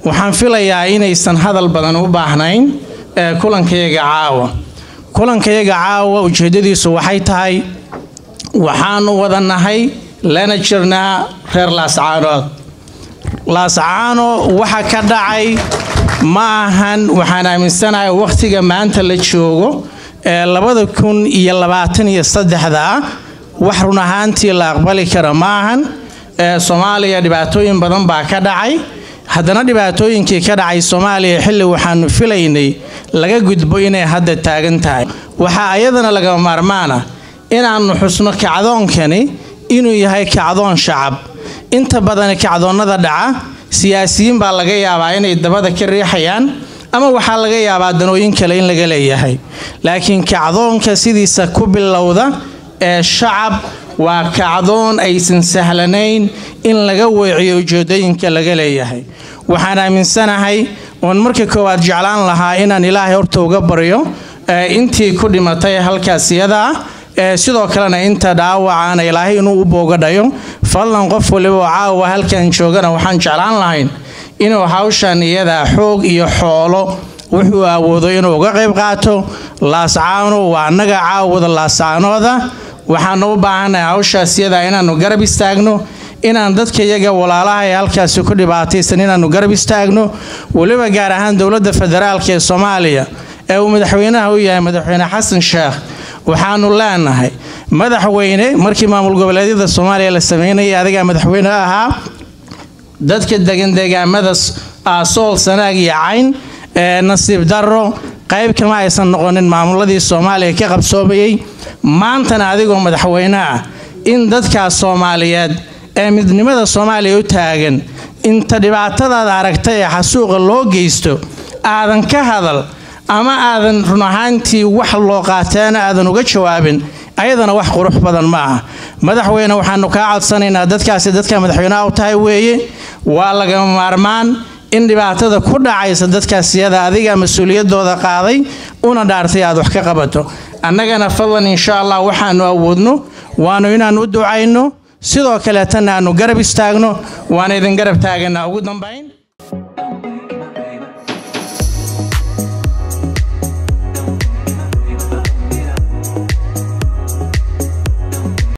waxaan filayaa inaysan hadal badan u baahnayn ee kulankayaga caawa kulankayaga caawa ujeeddadiisu waxay tahay waxaanu wada nahay lana jirnaa reer laascaanood laascaano waxa ka dhacay ma ahan waxaan aaminsanahay wakhtiga maanta la joogo ee labada kun iyo labaatan iyo saddexda ah wax run ahaantii la aqbali kara ma ahan ee soomaaliya dhibaatooyin badan baa ka dhacay haddana dhibaatooyinkii ka dhacay soomaaliya xilli waxaanu filaynay laga gudbo inay hadda taagan tahay waxaa ayadana lagama maarmaana inaannu xusno kacdoonkani inuu yahay kacdoon shacab inta badan kacdoonnada dhaca siyaasiyiin baa laga yaabaa inay dabada ka riixayaan ama waxaa laga yaabaa danooyin kale in laga leeyahay laakiin kacdoonka sidiisa ku bilowda ee shacab waa kacdoon aysan sahlanayn in laga weeciyo ujeedooyinka laga leeyahay waxaan aaminsanahay oon marka koowaad jeclaan lahaa inaan ilaahay horta uga baryo intii ku dhimatay halkaas iyada ah ee sidoo kalena inta dhaawacaana ilaahay inuu u boogadhayo fadlan qof waliba oo caawa halkan joogana waxaan jeclaan lahayn inuu hawshan iyada xoog iyo xoolo wuxuu awoodo inuu uga qayb qaato laascaano waa annaga caawada laascaanooda waxaanu u baahannahay hawshaas iyada inaannu garab istaagno inaan dadka iyaga walaalaha ee halkaasi ku dhibaataysan inaannu garab istaagno weliba gaar ahaan dowladda federaalk ee soomaaliya ee uu madaxweynaha u yahay madaxweyne xasan sheekh waxaanu leenahay madaxweyne markii maamul goboleedyada soomaaliya la sameynayay adigaa madaxweyne ahaa dadka degan deegaamada sool sanaag iyo cayn ee nasiib darro qayb kama aysan noqonin maamuladii soomaaliya ka qabsoomayey maantana adigoo madaxweyne ah in dadkaas soomaaliyeed ee midnimada soomaaliya u taagan inta dhibaatadaada aragtay ee xasuuqa loo geysto aadan ka hadal ama aadan run ahaantii wax loo qaateena aadan uga jawaabin ayadana wax qurux badan ma ah madaxweyne waxaanu kaa codsanaynaa dadkaasi dadka madaxweyneha u tahay weeye waa lagama maarmaan in dhibaatada ku dhacaysa dadkaas iyada adiga mas-uuliyadooda qaaday una dhaartay aad wax ka qabato annagana fadlan insha allah waxaanu awoodno waanu inaanu u ducayno sidoo kaleetana aanu garab istaagno waana idin garab taagana ugu dambayn